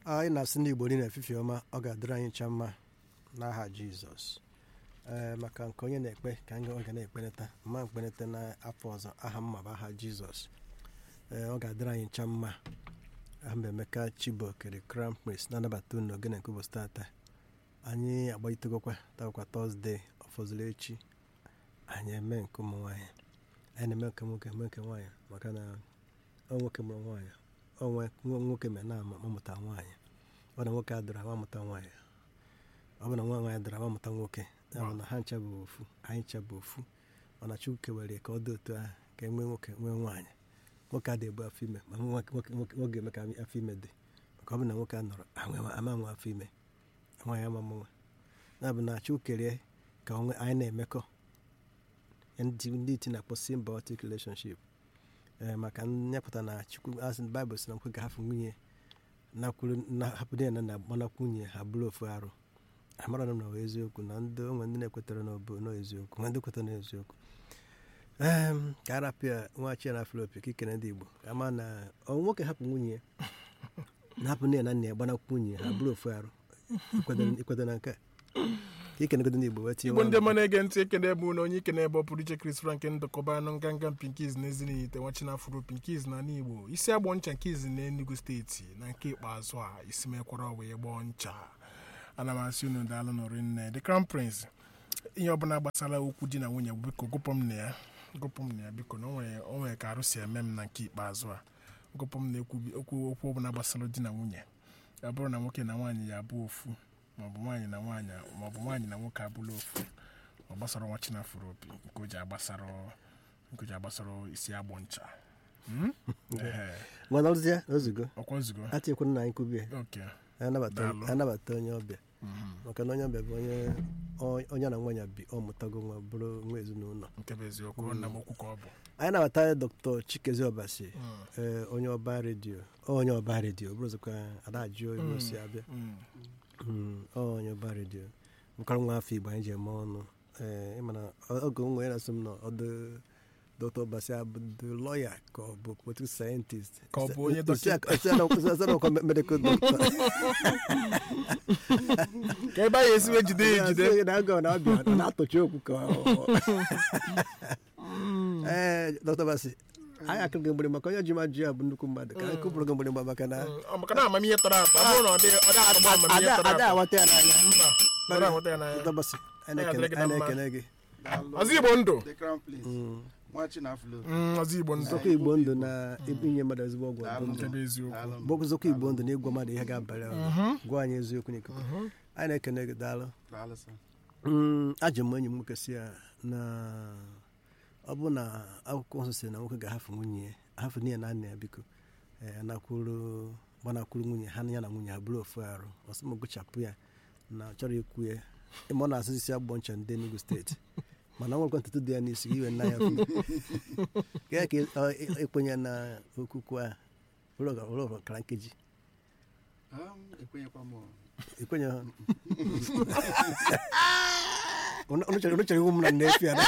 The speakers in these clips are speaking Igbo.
anyị na-asị ndị igbo niile efife ọma ọ ga-adịrị anyị ncha mma n'aha jizọs ee maka nke onye na-ekpe ka anyị ga na-ekpeneta mma mkpeneta n'afọ ọzọ aha mma bụ aha jizọs ee ọ ga-adịrị anyị ncha mma aha m emeka chibokere crown prince na-anabata unu ogene nke ụbọchị tata anyị agbalitegokwa takwa tọzdee ọfọzụrụ echi anyị eme nke ụmụ nwaanyị anyị na-eme nke nwoke eme nke nwaanyị maka na ọ nwoke mụrụ nwaanyị onwe nwoke mere na amụta nwaanyị ọ na nwoke adịra ama amụta nwaanyị ọ bụ na nwa nwaanyị dịra ama amụta nwoke ya bụ na ha ncha bụ ofu anyị ncha bụ ofu mana chukwu kewere ka ọ dị otu ahụ ka e nwee nwoke nwee nwaanyị nwoke adị ebu afọ ime ma nwoke eme ka afọ ime dị maka ọ bụ na nwoke a nọrọ ama nwa afọ ime nwaanyị ama nwa ya bụ na chukwu kere ka anyị na-emekọ ndị iti na-akpọ symbiotic relationship ee maka nyepụta na chukwu asị baịbụl si na nkwe ga-ahapụ nwunye hapụ di ya na agbanakwu nwunye ha bụrụ ofu arụ amara na ọ eziokwu na ndị onwe ndị na-ekwetara n'eziokwu nwe ndị kwetara n'eziokwu ee ka arapịa nwachi na filopi ka ikene ndị igbo ama na nwoke hapụ nwunye ya na hapụ nne ya na nna ya gbanakwu nwunye ha bụrụ ofu arụ ikweta na nke a ka ikenegodo ndị igbo wee tinye igbo ndị ọma na-ege ntị ekene bụ na onye ikene ebe ọ pụrụ iche Chris Frank ndokọba anụ nganga pinkiz na ezinite nwachinafuro pinkiz na igbo isi agbọ ncha nke izi na Enugu steeti na nke ikpeazụ a isi mekwara wee gbọọ ncha ana m asị unu daalụ nọrị nne the crown prince ihe ọbụla gbasara okwu di na nwunye biko gụpụ m na ya gụpụ m na ya biko na o nwere ka arụ si eme m na nke ikpeazụ a gụpụ m na okwu okwu ọbụla gbasara di na nwunye ya bụrụ na nwoke na nwaanyị ya abụ ofu maọbụ nwaanyị na nwaanyị maọbụ nwaanyị na nwoke abụla ofu ọ gbasara nwa chinafụrụ obi nke o ji agbasara nke o ji agbasara isi agbọ ncha nwanọzie ozugo ọkwa ozugbo atịkwuru na anyị kwubie anabata onye ọbịa maka na onye ọbịa bụ onye onye na nwanyị bi ọ mụtago nwa bụrụ nwa ezinụlọ nke bụ eziokwu nna m okwu ka ọ bụ anyị nabata dr chikezi ọbasi onye ọba redio onye ọba redio bụrụzikwa adajụ ebe o si abịa onye ọba redio bụkara nwa afọ igbo anyị ji eme ọnụ ee ịmana oge nwe ya na-asị m na ọdụ dr ọbasi abụ the lawyer ka ọ bụ political scientist ka ọ bụ onye dọkịta medical doctor ka ebe anyị esiwe jide ya ejide na-aga na-abịa na-atụchi okwu ka ee dr ọbasi anyị akụghị mgbere maka onye ji ma ji ya bụ nnukwu mmadụ ka anyị kụpụrụ gị mgbere maka na maka na amamihe tọrọ atọ ọ bụrụ na ọ dị atụgba amamihe tọrọ ada atọ awata ya n'anya mba tọrọ ahụta ya n'anya dr ọbasi anyị na-ekele gị ọzọ igbo ndụ The Crown Prince. nwa chinaflo Mm, ọzọ igbo ndụ zọkọ igbo ndụ na inye mmadụ ezigbo ọgwụ ọgwụ ndụ nke bụ eziokwu bụ zọkọ igbo ndụ na ịgwa mmadụ ihe ga-abalị ahụ gwa anyị eziokwu n'ikuku anyị na-ekele gị daalụ daalụ sir. Mm, ajụ m enyi m nwoke si ya na ọ bụ na akwụkwọ nsọ si na nwoke ga-ahafụ nwunye ya ahafụ nne ya na nna ya biko ee, anakwuru gbanakwuru nwunye ha na ya na nwunye ha bụrụ ofu arụ ọsọ m gụchapụ ya na ọ chọrọ ikwu ya ịma ọ na-asụ isi agbọ ncha ndị Enugu steeti mana ọ nwekwa ntutu dị ya n'isi gị iwe nna ya fi ka ya ka ị- ekwenye na okwukwe a ụlọ ụlọ ọkara nkeji Um, ekwenyekwa m ikwenye ha Unu chọrọ unu chọrọ iwu m na nnefi ya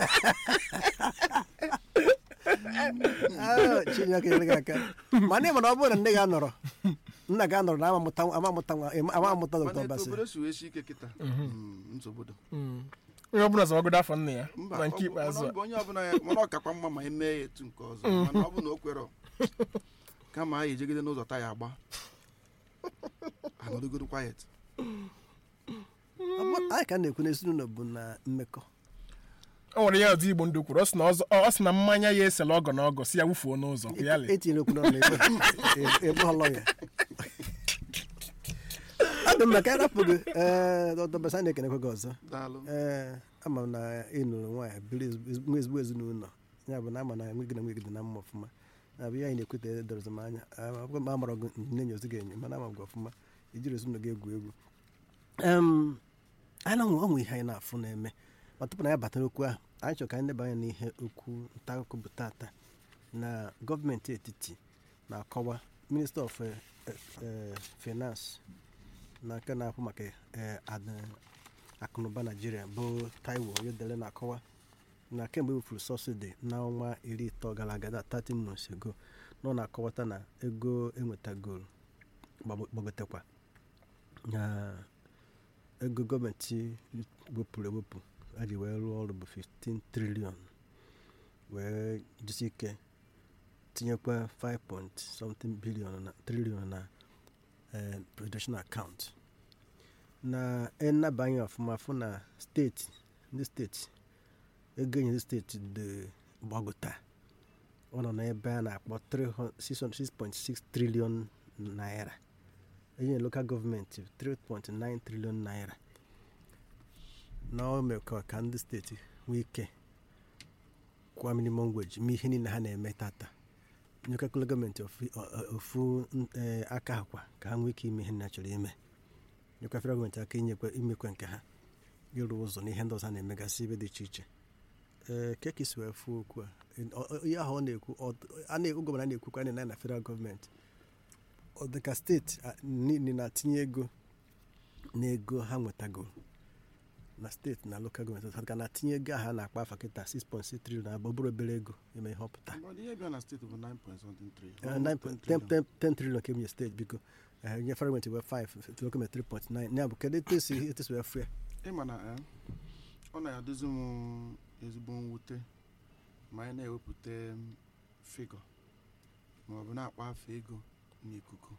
Ah, Chineke nyere gị aka mana ị mana ọ bụrụ na nne gị anọrọ nna gị anọrọ na ama amụta ama amụta nwa ama amụta mana dọkịta etu ọbasi obodo si wee sie ike kịta Mm, nsogbu dị Mm. onye ọbụla zọwagodo afọ nna ya mba na ọ nke bụ- ikpeazụ mana ọ a bụ onye ọbụla ya mana ọ kakwa mma ma eme ya etu nke ọzọ mana ọ bụ na o kwere kama anyị ejegide n'ụzọ taya agba anọdụgodo quiet Ọ bụ- anyị ka na-ekwu n'ezinụlọ bụ na mmekọ o nwere ya ọzọ igbo ndụ kwuru ọ sị na ọzọ- ọ sị na mmanya ya esela ọgọ na ọgọ si ya wufuo n'ụzọ ya lee etinyere okwu n'ọnụ ebe ọlọ ya ọ dị mma ka anyị rapụ gị ee dọkịta basa na-ekenekwe gị ọzọ daalụ ee ama m na ị nụrụ nwaanyị biri ezigbo- nwa ezigbo ezinụlọ ya bụ na ama na enweghị na enweghị dị na mma ọfụma na bụ ihe anyị na-ekweta edorọzi m anya akwụkwọ m amara gị nne nyozi gị enyo mana ama m gị ọfụma ijiri ezinụlọ gị egwu egwu em anyị na ọnwe ihe anyị na-afụ na-eme ma tupu na ya bata n'okwu ahụ anyị chọrọ ka anyị leba anya n'ihe okwu nta akụkọ bụ tata na gọọmenti etiti na-akọwa minista of eh, eh, finance na nke na-ahụ maka eh, ad- akụnụba naijiria bụ taiwo oyedele na-akọwa na kemgbe ewefuru sọsidi n'ọnwa iri ịtọ gara aga na 30 months ago nọ na-akọwata na ego enwetagoro gbagbo- gbagotekwa na ego gọọmenti wepụrụ ewepụ a ji wee rụọ ọrụ bụ 15 trilion wee jisi ike tinyekwa 5 point something billion na trilion na eh, presidential account na ịnabanye ọfụma fụ na steeti ndị steeti ego enye ndị steeti dị gbagota ọ nọ n'ebe a na-akpọ 6.6 trilion naira enye lokal gọọmenti 3.9 trilion naira na o mere ka ka ndị steeti nwee ike kwa minimum wage mee ihe niile ha na-eme tata nyekakụla gọọmenti ofu- o- o- ofu eh, aka akwa ka ha nwee ike ime ihe ha chọrọ ime nyekwa federal gọọmenti aka inyekwa imekwa nke ha ịrụ ụzọ na ihe ndị ọzọ a na-emegasị ebe dị iche iche ee keka isi wee fụ okwu a ọ- ọ- ihe ahụ ọ na-ekwu ọ- a na-ekwu gọvanọ na-ekwukwa na na federal gọọmenti ọ dị ka steeti a, niile na-atinye ego n'ego ha nwetago na steeti na lokal gọọmenti ha ga na-atinye ego ahụ a na-akpa afa kịta 6.6 trilion abụ bụrụ obere ego eme ihe ọpụta But ihe bịa na steeti bụ 9 point something trillion. Eh, Almost 9 10 trillion. 10 trilion ka emenye steeti biko eh, nye federal gọọmenti wee 5 lokal gọọmenti 3.9 ya bụ kedu etu esi etu esi wee fụ ya ịma na eh, ọ na-adịzi m ezigbo mwute ma anyị na-ewepụta m figọ ma ọ bụ na-akpa afọ ego n'ikuku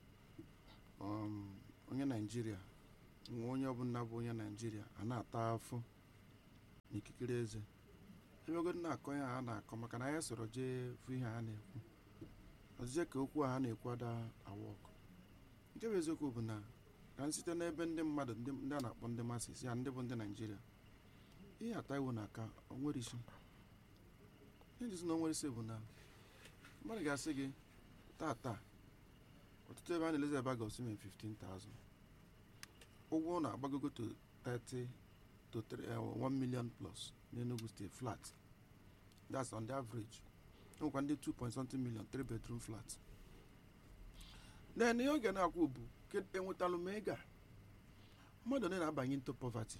Um, onye naijiria nwa onye ọbụla bụ onye naijiria a na-ata afụ n'ikikere eze ebegodo na-akọ ya ha na-akọ maka na anyị soro jee fụ ihe ha na-ekwu ọzịzie ka okwu a ha na-ekwu ada awa ọkụ nke bụ eziokwu bụ na ka m site n'ebe ndị mmadụ ndị ndị a na-akpọ ndị masis ya ndị bụ ndị naijiria ihe ata iwu na-aka onwere isi ihe jizi na onwere isi bụ na mmadụ ga-asị gị tata ọtụtụ ebe a na-elezi ebe a ga-osi mee 15,000 ụgwọ na-agbagogo to 30 to 3, eh, 1 million plus n'Enugu steeti flat that's on the average enwekwa ndị 2 point something million 3 bedroom flat then ihe ọ ga na-akwụ bụ "Ke- enwetalụ m ego a mmadụ ole na-abanye into poverty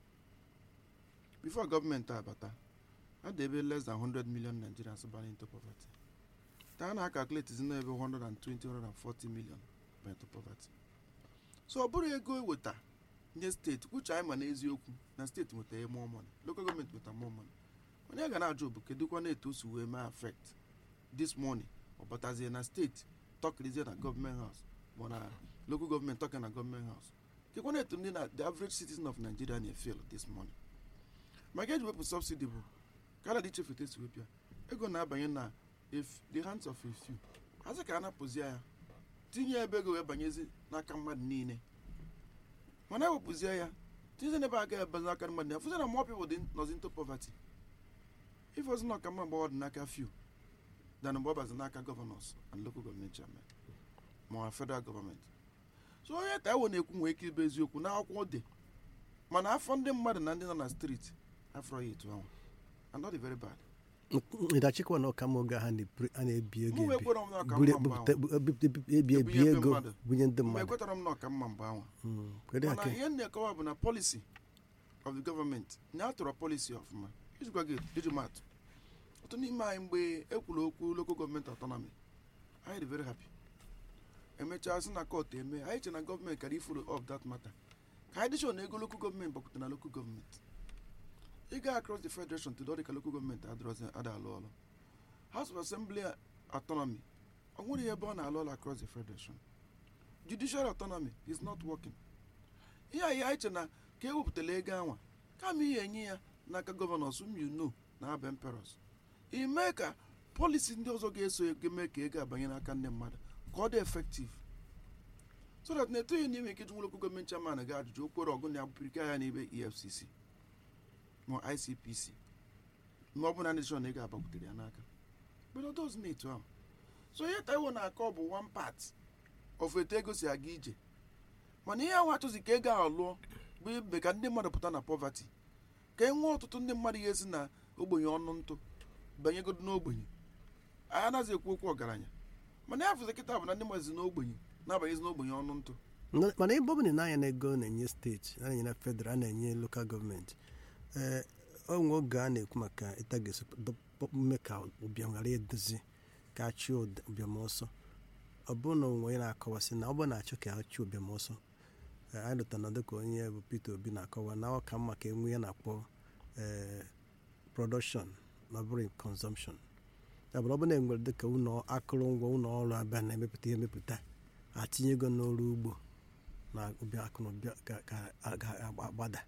before gọọmenti abata a dị ebe less than 100 million nigerians banye into poverty taa na calculate zi n'ebe 120 140 million banye into poverty so ọ bụrụ ego eweta nye steeti kwuche anyị ma n'eziokwu na steeti nweta more money local gọọmenti nweta more money onye ga na-ajụ bụ kedụkwa na etu o si wee mee affect this money ọ batazie na steeti tọkirizie na gọọmenti house ma na local gọọmenti tọkị na gọọmenti house kekwana etu ndị na the average citizen of nigeria na-efeel this money maka eji wepụ subsidy bụ ka ala dị ichefute si wepịa ego na-abanye na if the hands of a few azị ka a napụzie ya tinye ebe ego wee banyezi n'aka mmadụ niile mana ewepụzie ya tinyezie n'ebe aga ebe n'aka mmadụ niile fụzie na more people dị nọzi into poverty ife ozi na ọka mma mgbe ọ dị n'aka few than mgbe ọ bazi n'aka governors and local government chairman ma federal government so onye taiwo na-ekwu nwee ike ịbụ eziokwu n'akwụkwọ dị mana afọ ndị mmadụ na ndị nọ na street afọ ya etu ahụ and not very bad ịdachikwa na ọka oge ha na-ebi- a na-ebi ego mụ wee ebi kwere m na ọka buru- mma mgbe bupụta- ahụ bu- ebi ebi- ebi ebi Ebunye ndị ego mmadụ. bunye ndị mgbe mmadụ ekwetara m na ọka mma mgbe ahụ Mm, kedu ya mana ke ihe m na-ekọwa bụ na policy of the government na atụrụ policy ọfụma ijikwa gị iji matụ otu n'ime anyị mgbe ekwuru okwu local government autonomy anyị dị very happy emechaa sị na court eme anyị che na gọọmenti kara ifuru of that matter ka anyị dịchọ na ego local gọọmenti gbakwute na local gọọmenti ịga across the federation to dọdịka local gọọmenti adịrọzi ada alụ ọlụ house of assembly autonomy ọ nwere ebe ọ na-alụ ọlụ across the federation judicial autonomy is not working ihe anyị anyị che na ka ewepụtara ego anwa kama ihe enye ya n'aka gọvanọs whom you know na aba emperors ime ka polisi ndị ọzọ ga-eso ego mee ka ego abanye n'aka ndị mmadụ ka ọ dị efektiv so that na-etoghị n'ime ike jụnwere okwu gọọmenti chairman ga ajụjụ okporo ọgụ na-abụpụrike ya n'ebe efcc ma icpc ma ọ bụ na ndị chọrọ na ego agbakwutere ya n'aka but ọ dozi na-etu ahụ so ihe taiwo na-akọ bụ one part of etu ego si aga ije mana ihe ahụ achọzi ka ego ahụ lụọ bụ ime ka ndị mmadụ pụta na poverty ka e nwee ọtụtụ ndị mmadụ ga-esi na ogbenye ọnụ ntụ banyegodo n'ogbenye anyị anaghị ekwu okwu ọgaranya mana ya fụzi kịta bụ na ndị mmadụ si n'ogbenye na-abanyezi n'ogbenye ọnụ ntụ Na- mana ebe ọ bụla na-anya na ego na-enye steeti a na-enye na federal a na-enye lokal gọọmenti ee onwe oge a na-ekwu maka ịta ga-eme ka ụbịam ghara edozi ka achị ụbịam ọsọ ọ bụrụ na onwe onye na-akọwasị na ọ bụrụ na-achọ ka achụ ụbịam ọsọ eh, anyị lụtara na dịka onye bụ Peter Obi na-akọwa na ọ ka mma ka enwe ya na-akpọ eh, production na ọ bụrụ consumption ya bụrụ ọ bụrụ na enwere dịka ụlọ akụrụngwa ụlọ ọrụ abịa na-emepụta ihe emepụta atinye ego n'ọrụ ugbo na ụbịa akụ na ụbịa ga- ga- ga-agbada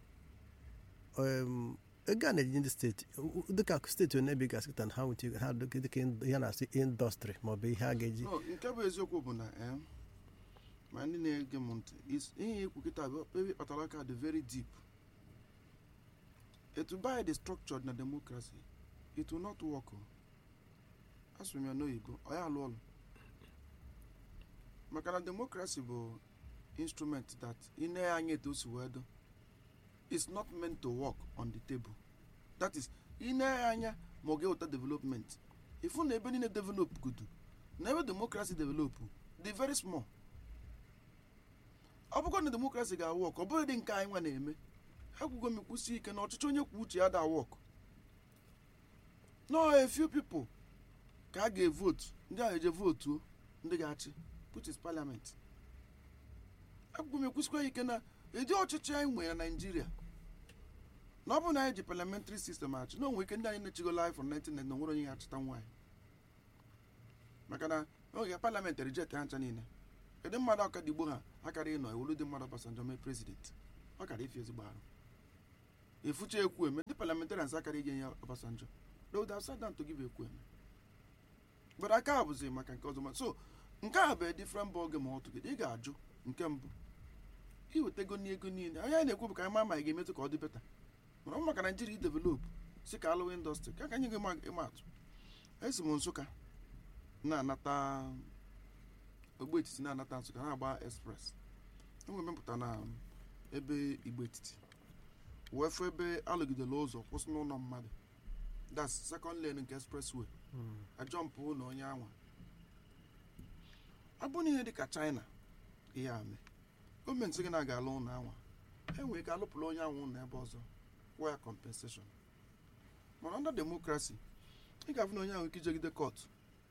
Em, ego a na-eji ndị steeti u- u- dịka steeti onye ebe gasị na ha nwete ha dịka dịka ihe na-asị indọstrị maọbụ ihe a ga-eji No, nke bụ eziokwu bụ na em, ma ndị na-ege m ntị is- ihe ikwu kịta bụ ebe kpatara aka dị very deep etu by the structured na democracy it will not work o. asụrụ m ya n'oyibo ọ ya alụ ọlụ maka na democracy bụ instrument that ị na anya etu o si wee do is not meant to work on the table that is ị na anya ma ọ ga-eweta development ifu na ebe niile develop gudu na ebe democracy develop dị very small ọ bụkwa na democracy ga-awọk ọ bụghị dị nke anyị nwa na-eme ekwugo m kwụsị ike na ọchịchị onye kwuo uche ya da wọk no a few people ka a ga-evotu ndị ahụ eje votuo ndị ga-achị which is parliament ekwugo m ekwụsịkwa ike na ịdị ọchịchị anyị nwere na naijiria na ọ bụ na anyị ji parliamentary system achị na onwe ike ndị anyị na-echigo life from 1990 na onwere onye ga-achịta nwaanyị maka na oge parliament reject ha ncha niile kedu mmadụ ọkadigbo ha akara ịnọ ewolu dị mmadụ Obasanjo mee president ọ kara ifi ezigbo arụ efucha ekwu eme ndị parliamentarians akara inye ya Obasanjo they would have sat down to give ekwu eme but aka a bụzi maka nke ọzọ ma- so nke a bụ a different ball game altogether ị ga-ajụ nke mbụ iwetego n'ego niile onye anyị na-ekwu bụ ka anyị ma ma ị ga-emetụ ka ọ dị beta mana ọ bụ maka naijiria idevelop si ka alụwa indọstrị ka ka anyị ga ịma atụ esi m nsụka na-anata ogbe etiti na-anata nsụka na-agba express enwe mepụta na ebe igbo etiti wee fụ ebe alụgidela ụzọ kwụsị n'ụlọ mmadụ das second lane nke expressway ajọmpụ na onye anwa ọ bụ na ihe dịka china ihe a mee gọọmenti gị na-aga alụ ụlọ anwa enwere ike alụpụrụ onye anwụ ụlọ ebe ọzọ kwụọ ya compensation mana under democracy ị ga-afụ na onye ahụ ike ijegide kọtụ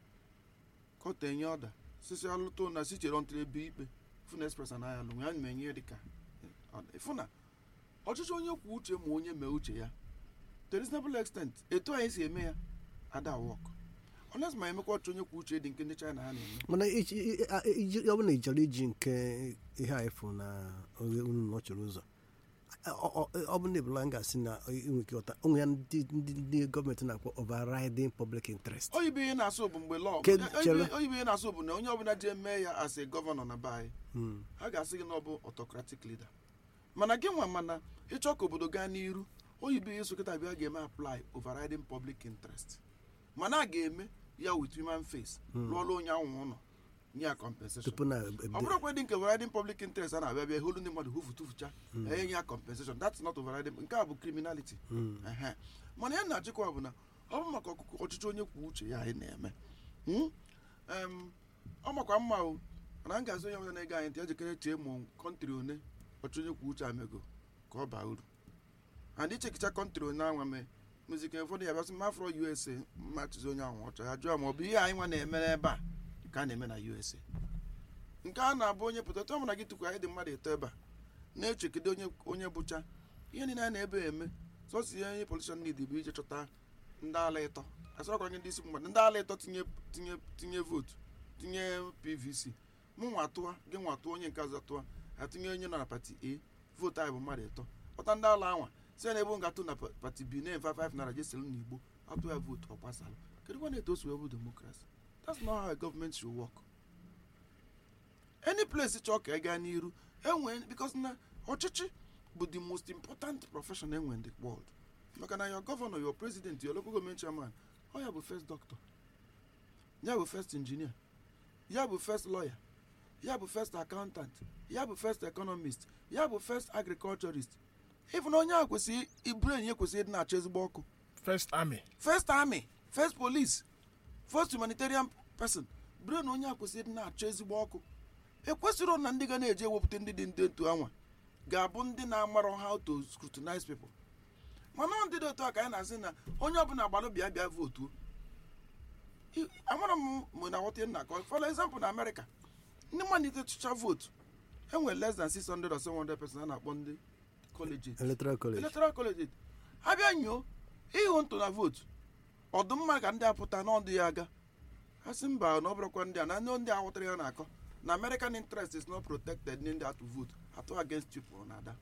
kọtụ enye ọda sisi alụtụ na si chere ntụrụ ebe ikpe fụ na express anaghị alụ ya na enye dịka ịfụ na ọchịchị onye kwuo uche ma onye mee uche ya to reasonable extent etu anyị si eme ya ada wọk unless ma emekwa ọchịchị onye kwuo uche dị nke ndị china ha na-eme mana iji- i- a- iji- ọ bụrụ na ị chọrọ iji nke ihe a efu na oghe unu nọchiri ụzọ ọ- ọ ọ bụ na ebula m ga-asị na inwe ike ọta onwe ya ndị ndị ndị gọọmenti na-akpọ overriding public interest oyibo ihe na-asụ bụ mgbe lọọ Ke- chere. oyibo ihe na-asụ bụ na onye ọbụla ji eme ya as a gọvanọ na be anyị Mm. ha ga-asị gị na ọ bụ autocratic leader mana gị nwa mana ịchọ ka obodo gaa n'iru oyibo ihe sokịta bịa ga-eme apply overriding public interest mana a ga-eme ya with human face lụọla onye anwụ ụlọ nye ya compensation tupu na ọ bụrụkwa dị nke overriding public interest a na-abịa bịa holu ndị mmadụ hụfu tụfucha enye ya compensation that's not overriding nke a bụ criminality Ehe. mana ya na-achịkwa bụ na ọ bụ maka ọkụkọ ọchịchị onye kwuo uche ya anyị na-eme Hmm? Em, ọ makwa mma o mana m ga-azụ onye ọbụla na-ege anyị ntị ejikere chee ma kọntrị one ọchịchị onye kwuo uche amego ka ọ baa uru and ichekicha kọntrị one anwa mee muzike ụfọdụ ya bịasị mma afro usa mma chịzi onye ahụ ọchọ ya jụọ ma ọ bụ ihe anyị nwa na-eme n'ebe a ka a na-eme na usa nke a na-abụ onye pụta tụọ mana gị tukwu anyị dị mmadụ eto ebe a na-echekide onye onye bụcha ihe niile a na-ebe eme sọsọ ihe onye politishan need bụ ije chọta ndị ala ịtọ asọrọkwa gị ndị isi mmadụ ndị ala ịtọ tinye tinye tinye vootu tinye pvc mụ nwa tụọ gị nwa tụọ onye nke ọzọ tụọ atinye onye nọ na pati a vootu anyị bụ mmadụ ịtọ ọta ndị ala anwa si na ebe m ga-atụ na pa- pati b na 55 naira jeselu n'igbo atụ ya vootu ọ gbasalụ kedu kwa na-eto osu bụ demokrasi that's not how a government should work any place chọọ ka ị gaa n'iru enwe because na ọchịchị bụ the most important profession enwe in the world maka na your governor your president your local government chairman ọ ya bụ first doctor ya bụ first engineer ya bụ first lawyer ya bụ first accountant ya bụ first economist ya bụ first agriculturist even onye a kwesịrị ibren ya kwesịrị ịdị na-achọ ezigbo ọkụ first army first army first police first humanitarian person brain onye a kwesịrị ịdị na-achọ ezigbo ọkụ ekwesịrị na ndị ga na-eji ewepụta ndị dị ndị otu anwa ga-abụ ndị na-amarọ how to scrutinize people mana ọ ndị dị otu a ka anyị na-asị na onye ọbụla gbalụ bịa bịa votuo I- amara m mụ na aghọta ihe m na-akọ for example na amerịka ndị mmadụ itetucha vootu enwere less than 600 or 700 person a na-akpọ ndị colleges electoral college electoral college ha bịa nyoo ịhụ ntụ na vootu ọdụmma ka ndị apụta n'ọdụ ya aga ha sị mba na ọ bụrụkwa ndị a na ndị ndị a ghọtara ya na-akọ na american interest is not protected ndị ndị atụ vote atụ against people na ada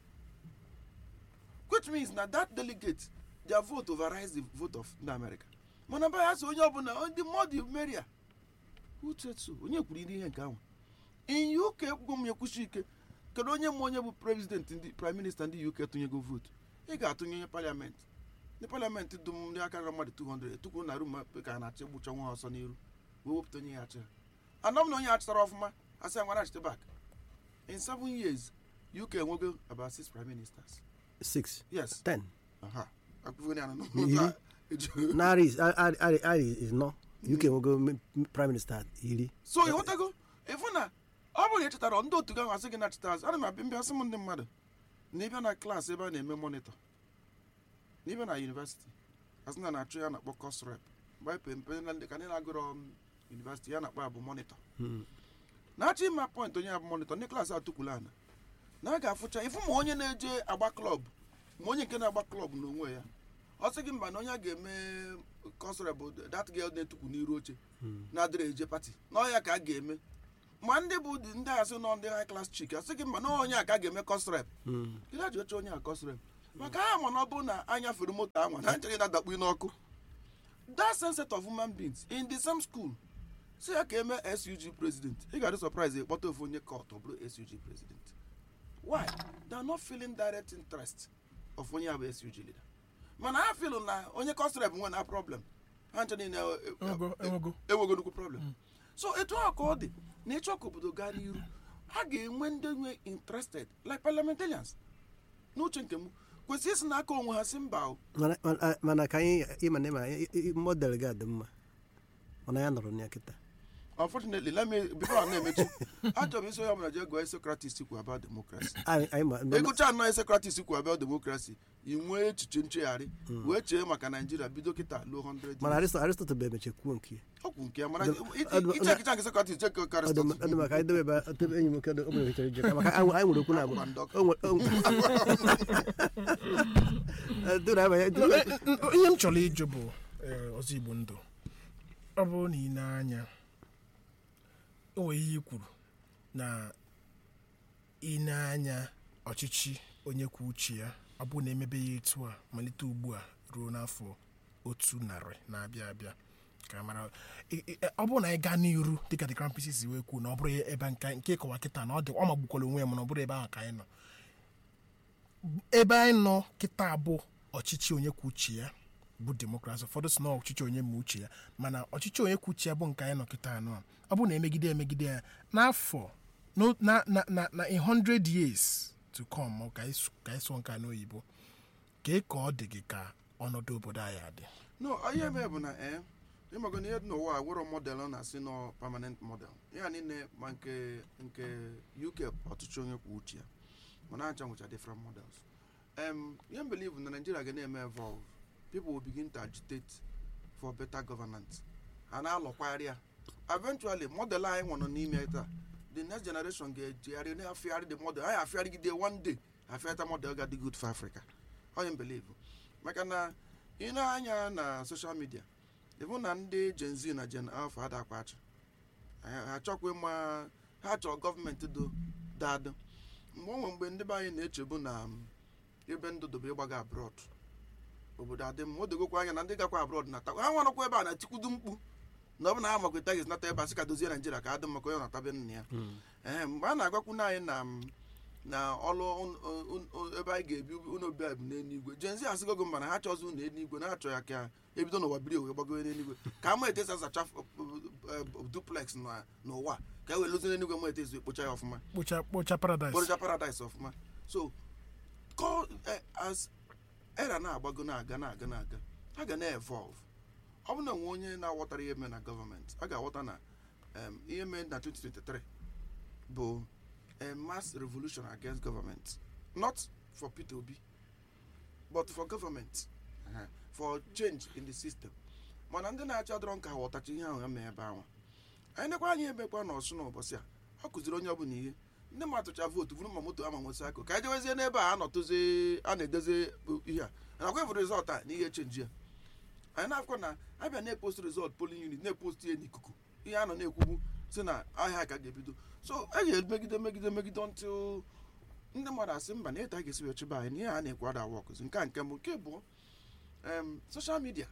which means na that delegate their vote overrides the vote of ndị america mana ba ya sị onye ọbụla ndị mmadụ meria uche so onye kwuru ihe nke ahụ in uk gwụ m ekwuchi ike kedu onye ma onye bụ president ndị prime minister ndị uk tụnyego votu ị ga-atụnye onye parliament ndị parliament dum ndị aka na mmadụ 200 tukwuru na rum ka a na-achị gbucha nwa ọsọ n'iru wee wepụta onye ya achị anọ m na onye achịtara ọfụma asị ya nwara achịta back in seven years uk enwego about six prime ministers six yes ten aha akwụkwọ ya na Iri. narị is- ar- ar- ar- arị is nọ uk nwego m- m- prime minister iri so ịghọtago ịfụ na ọ bụrụ na ị chetara ndị otu gị ahụ asị gị na cheta azụ ana m abịa mbịa sị m ndị mmadụ na ịbịa na klaasị ebe a na-eme monitọ na ịbịa na yunivesiti asị na na-achụ ya na-akpọ kọs rep mgbe anyị pe mpe na ndị ka ndị na-agụrọ m yunivesiti ya na-akpọ abụ monitọ Hmm. na-achọ ịma pọint onye abụ monitọ ndị klaasị atụkwula ana na a ga-afụcha ịfụ ma onye na-eje agba klọb ma onye nke na-agba klọb n'onwe ya ọ sị gị mba na onye a ga-eme kọsịrị bụ dat gel na-etukwu n'iru oche na-adịrị eje pati na ọ ya ka a ga-eme ma ndị bụ dị- ndị asị nọ ndị high class chik asị gị mba na onye a ka a ga-eme kọsịrị Hmm. gị na-eji oche onye a kọsịrị maka ha ma na ọ bụ na anya fere moto anwa na nchere na-adakpu n'ọkụ that same set of human beings in the same school si ya ka eme sug president ị ga-adị surprise ịkpọta ofu onye kọt ọ bụrụ sug president why they are not feeling direct interest of onye a bụ sug leader mana ha feel na onye kọsịrị bụ nwe na problem ha nche niile e- e- enwego enwego enwego nnukwu problem so etu a ka ọ dị na ịchọ ka obodo gaa n'iru ha ga-enwe ndị nwe interested like parliamentarians n'uche nke m kwesịrị isi n'aka onwe ha si mba o Mana- mana- mana ka anyị ịma na ịma i- i- model gị adị mma mana ya nọrọ na ya kịta unfortunately let me before I na-emechi achọrọ m isi onye ọbụla jee gụọ Socrates kwu about democracy anyị anyị ma ịgụcha anọ Socrates kwu about democracy i nwee echiche nchegharị wee chee maka naijiria bido kịta luo 100 mana years. Aristo- aristotle bụ emeche kwuo nke ya okwu nke ya mana Ọdụ- iche ọdụ- iche echiche nke Socrates cheke ọ dị Aristotle. ọ dị maka anyị dobe ebe a- dobe enyi m nwoke o nwere ichere ije maka anyị anyị nwere okwu na abụọ Agwa ndọka. O nwere- o nwere- Duru abanye- duru- ihe m chọrọ ịjụ bụ eh, ọzọ igbo ndụ ọ bụrụ na ị na-anya o nwere ihe i kwuru na ị na-anya ọchịchị onye kwuo uche ya ọ bụrụ na emebe ya etu a malite ugbu a ruo n'afọ otu narị na-abịa abịa ka mara ị- ị- ọ bụrụ na anyị gaa n'iru dịka the crown pieces si wee kwuo na ọ bụrụ ebe nke nke ịkọwa kịta na ọ dị ọ magbukwara onwe ya mana ọ bụrụ ebe ahụ ka anyị nọ ebe anyị nọ kịta bụ ọchịchị onye kwuo uche ya bụ demokrasi ụfọdụ si na ọchịchị onye ma uche ya mana ọchịchị onye kwuo uche ya bụ nke anyị nọ kịta anọ a. ọ bụrụ na emegide emegide ya n'afọ no- na na na na a hundred years to come ọ ka anyị sụ- ka anyị sụọ nke a n'oyibo kee ka ọ dị gị ka ọnọdụ obodo anyị adị no ihe mee bụ na ee ịmago na ihe dị n'ụwa a nwere model ọ na-asị nọ permanent model ya niile ma nke nke uk ọtụtụ onye kwuo uche ya mana acha nwecha different models um, ihe m believe na nigeria ga na-eme evolve people will begin to agitate for better governance ha na-alọkwagharị ya eventually model anyị nwere n'ime taa the next generation ga-ejigharị na-afịgharị the model anyị afịgharịgide one day afịata model ga dị good for africa onye m believe maka na ị na-anya na social media ịbụ na ndị gen z na gen alpha adakwa achị ha ha chọkwa ịma ha chọrọ gọọmenti do dadụ mgbe onwe mgbe ndị be anyị na-echebu na um, ebe ndụ dobe ịgbaga abroad obodo adị mma o dogokwa anya na ndị gakwa abroad na ha nwarakwa ebe a na-etikwudu mkpu na ọ bụ na ha makweta gị nata ebe a sị ka dozie naijiria ka adị mma ka onye natabe nna ya ee mgbe a na-agwakwuna anyị na m, na ọlụ un- un- un- ebe anyị ga-ebi unu obi anyị bụ n'eluigwe jenzi asịgo gị mba na ha chọzi unu eluigwe na ha chọ ya ka ebido n'ụwa biri wee gbagowe n'eluigwe ka ama etesi asacha f- eh, duplex na- n'ụwa ka e wee lụzi n'eluigwe ma etesi ekpocha ya ọfụma kpocha kpocha paradise kporocha paradise ọfụma so ko eh, as era na-agbago na-aga na-aga na-aga ha ga na-evolve ọ bụ na nwe onye na-aghọtara ihe mee na gọọmenti a ga-aghọta na em, ihe mee na 2023 bụ a mass revolution against government not for Peter Obi but for government uh, for change in the system mana ndị na-achị adọrọ nka ghọtacha ihe ahụ ya mee ebe ahụ anyị nekwa anyị emekwa n'ọsụ n'ụbọchị a ọ kụziri onye ọbụla ihe ndị mmadụ tụcha vootu bụrụ ma moto ama nwesị akụ ka anyị jewezie n'ebe a anọtụzi a na-edozi ihe a nakwa ịfụ rizọlt a na ihe chenji ya anyị na-afụkọ na abịa na-epost rizọlt polin unit na-epost ihe n'ikuku ihe a nọ na-ekwubu si na ahịa ka ga-ebido so a ga-emegide megide megide ntụ ndị mmadụ asị mba na ịta ga-esi wee chịba anyị na ihe a na-ekwu ada wọkụzi nke a nke mbụ nke bụ um, social media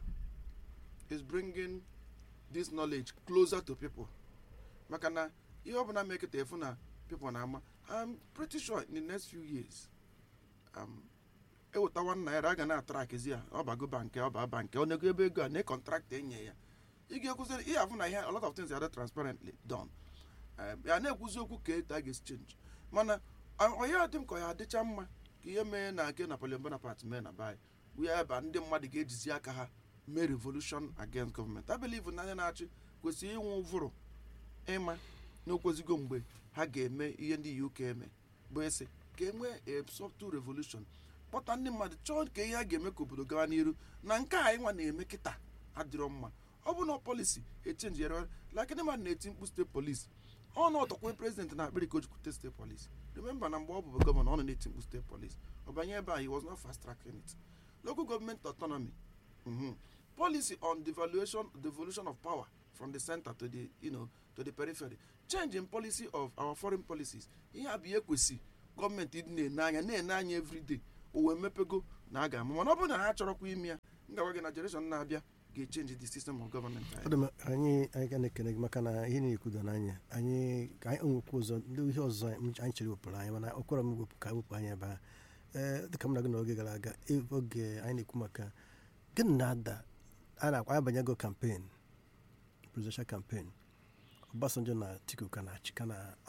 is bringing this knowledge closer to people maka na ihe ọbụla mekịta efu na people na-ama I'm pretty sure in the next few years um, eweta one naira a ga na-atrakzi ya ọbago bank ọba bank ọ nego ebe ego a na kọntraktị enye ya ị ga-ekwuziri ihe afụ na ihe a lot of things are transparently done Um, ya na-ekwuzi okwu ka etu a ga-esi change mana onye dị m ka ọ ya adịcha mma ka ihe mee na nke Napoleon Bonaparte mee na bai bụ ya ebe ndị mmadụ ga-ejizi aka ha mee revolution against government I believe na ndị na-achị kwesịrị inwe ụvụrụ ịma na okwezigo mgbe ha ga-eme ihe ndị UK eme bụ esi ka e nwee a subtle revolution kpọta ndị mmadụ chọọ ka ihe a ga-eme ka obodo gawa n'iru na nke a anyị nwa na-eme kịta adịrọ mma ọ bụ na polisi echenji yere like ndị mmadụ na-eti mkpu steeti polisi ọ na ọtọkwa prezident na akpịrị ka o jikwute steeti polisi remember na mgbe ọ bụ gọvanọ ọ nọ na-eti mkpu steeti polisi ọ banye ebe a he was not fast tracking it local government autonomy mhm. policy on devaluation devolution of power from the center to the you know to the periphery change in policy of our foreign policies ihe a bụ ihe kwesị gọọmenti ịdị na-ene anya na-ene anya everyday o wee mepego na a ga-ama mana ọ bụrụ na ha chọrọkwa ime ya m gawa gị na generation na-abịa ga-echenji the system of government Ọ dị mma, anyị anyị ga na-ekene gị maka na ihe na-ekwudo n'anya anyị ka anyị nwekwa ụzọ ndị ihe ọzọ anyị anyị chere wepụrụ anyị mana ọkwara m wepụ ka wepụ anyị ebe a ee dịka m na gị n'oge gara aga e- oge anyị na-ekwu maka gịnị na-ada a na-akwa abanyego kampen presidential kampen Obasanjo na Atiku ka na-achị ka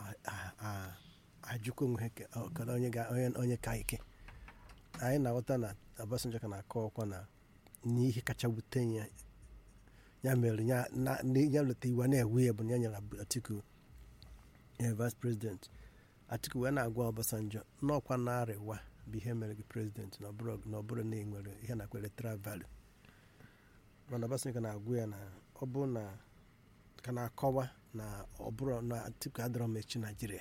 na-ajụkwa onwe ha ke- ọ, kedu onye ga- onye- onye ka ike anyị na-aghọta na Obasanjo ka na-akọ ọkwa na n'ihe kacha wute ya ya mere ya na ndị- ya leta iwe na-ewe ya bụ na ya nyere Ab- Atiku eh, vice president Atiku wee na-agwa Obasanjo n'ọkwa na-arịwa bụ ihe mere gị president na ọ bụrụ na ọ bụrụ na ị nwere ihe na electoral value mana Obasanjo ka na-agwa ya na ọ bụ na ka na-akọwa na ọ bụrụ na Atiku adịrọ m echi Naijiria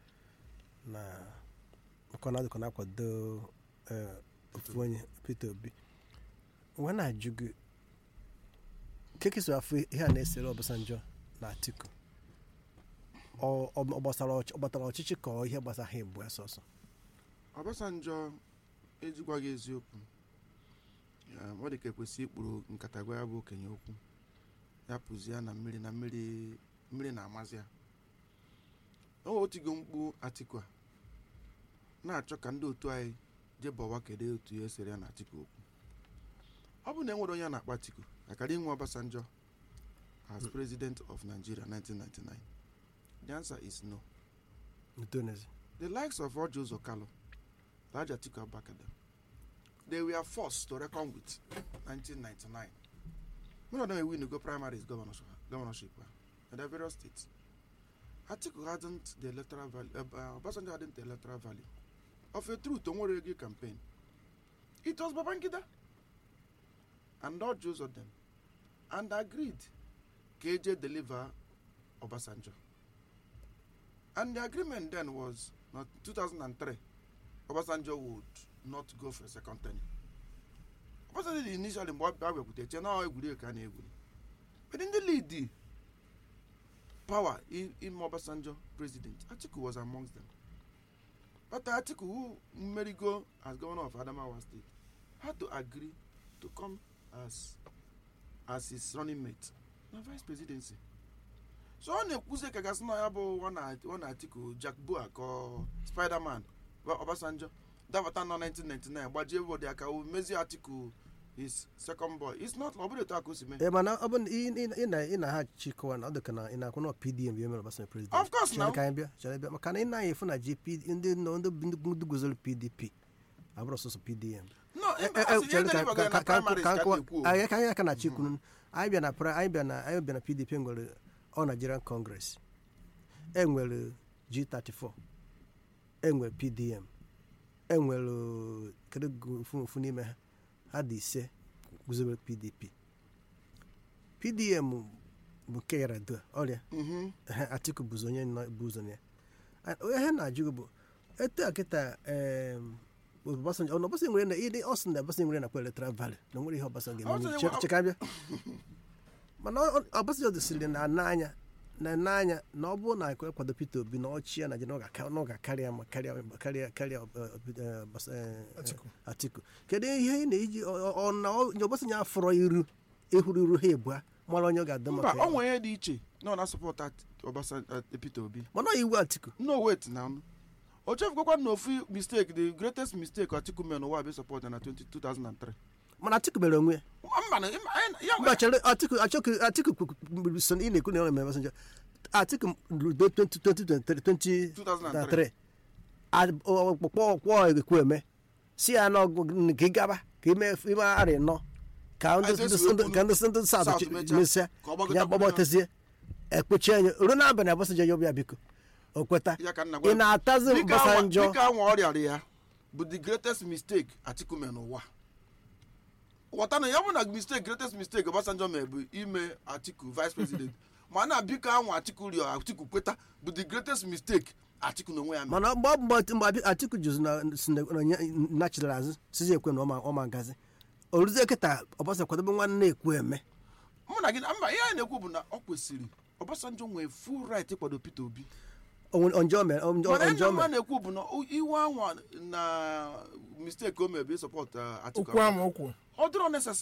na maka na ọ dịka ọ na-akwado eh, ofu onye Peter Obi wee na-ajụ gị kekesi afọ ihe a na-esere Obasanjo na Atiku ọ ọ- ọ gbasara ọchị- ọ gbatara ọchịchị ka ọ ihe gbasara ha ebu sọsọ Obasanjo ejikwa gị eziokwu ya, ọ dị ka ekwesị ikpuru nkata gwa ya bụ okenye okwu ya pụzi ya na mmiri na mmiri mmiri na-amazi ya o otigo mkpu Atiku a na-achọ ka ndị otu anyị jee bọwa kedu otu ya esere ya na Atiku okwu ọ bụ na enwere onye a na-akpọ Atiku akara inwe Obasanjo as president of Nigeria 1999 the answer is no ntonezi The likes of Roger Zokalo, Raja Atiku Abubakar, they were forced to reckon with 1999. Many of them win to go primaries governorship, governorship uh, in their various states. Atiku hadn't the electoral value, uh, uh, Obasanjo hadn't the electoral value. Of a truth, Onworegi campaign. It was Babangida and all Jews of them and agreed KJ deliver Obasanjo. And the agreement then was not 2003. Obasanjo would not go for a second term. Obasanjo did initially mgbe ọ bịakwute eche na ọ egwuregwu ka a na-egwuri. But in the lead the power in, in Obasanjo president, Atiku was amongst them. But Atiku, who merigo as governor of Adamawa State, had to agree to come as as his running mate na vice presidency. so ọ na-ekwuzi ka gasị na ya bụ ọ na atiku jack bua ka ọ spiderman wa obasanjo dapụta na 1999 gbajie bọdụ aka o mezie atiku his second boy it's not ọ bụrụ etu aka o si mee ee mana ọ bụ na ị- ị- ị na- ị na ha chịkọwa na ọ dịka na ị na-akwụ na PDM bụ ihe mere Obasanjo president Of course Chere now. ka anyị bịa chere bịa maka na ị na-anya efu na GP ndị nọ ndị ndị ndị guzoro PDP abụrụ sọsọ PDM no Eh, mba, eh, asị eh, ihe chere ka- deliver ka- na ka- ka- primaries ka- ka ka- na-ekwu o. anyị ka anyị aka na-achọ ikwu anyị bịa na pra- anyị bịa na anyị bịa na PDP nwere ọ Nigerian Congress enwere G34 enwere PDM enwere kedu gu- ofu ofu n'ime ha ha dị ise guzobere PDP pdm bụ nke yaradua ọrịa Mhm. ehe, atiku bụzi onye nọ bụ ụzọ na ya And ihe na-ajụ gị bụ etu a kịta em, Obasanjo ọ na Obasanjo nwere na ịdị ọ sị na Obasanjo nwere nakwa electoral value na nwere ihe Obasanjo Obasanjo ga-eme nwe- Che- cheka bịa mana ọ- ọ- Obasanjo dosiri na n'anya na n'anya na ọ bụrụ na ekwe kwado Peter Obi na ọchị ya na na ọ ga- na ọ ga-akarị ya ma karịa karịa karịa eh, eh, Obas- eh, Atiku. Atiku kedu ihe ị na-eji ọ- ọ- ọ na ọ- Obasanjo afọrọ iru ịhụrụ iru ha ebua mara onye ọ ga-adị mba maka ọ ya nwere ihe dị iche na ọ na-asọpọt Obasanjo Peter Obi mana ọ iwu Atiku no wait na ọnụ o chefukwa na ofu mistake the greatest mistake Atiku mere n'ụwa bụ support na 20 2003 mana Atiku mere onwe ya mba na ya mba chere atiku achọkụ atiku kwuru so ị na-ekwu na ọ na-eme Obasanjo atiku rudo 2023 2003 kpọkpọ kwọ ekwu eme si ya na ọgụ ka ị gaba ka ime ime arị nọ ka ndị Eze ndị- si wee ndị- kwuru ka ndị ndị South South mechaa, mesịa ka ọ gbagọta ya gbagọtezie ekpuchi anya ruo n'abalị Obasanjo ya ọbịa biko o kweta ya ka nna ị na-atazi Obasanjo dịka anwa ọrịara ya bụ the greatest mistake Atiku mere n'ụwa ghọta na ya bụ na mistake greatest mistake Obasanjo mere bụ ime Atiku vice president mana biko anwa Atiku rịọ Atiku kweta bụ the greatest mistake Atiku na onwe ya mere mana mgbe ọ bụ mgbe mgbe atiku juzi na si na onye nachidara azụ sizi ekwe na ọma ọma ngazi oruzie kịta Obasanjo kwadobe nwanne ekwu eme mụ na gị na- mba ihe anyị na-ekwu bụ na ọ kwesịrị Obasanjo nwee full right ịkwado Peter Obi onjọ mere mana ihe onjọ mma mere na-ekwu bụ na o- iwe anwa na mistake o mere bụ ịsọpọt Atiku okwu ama okwu ọ dịrọ necessary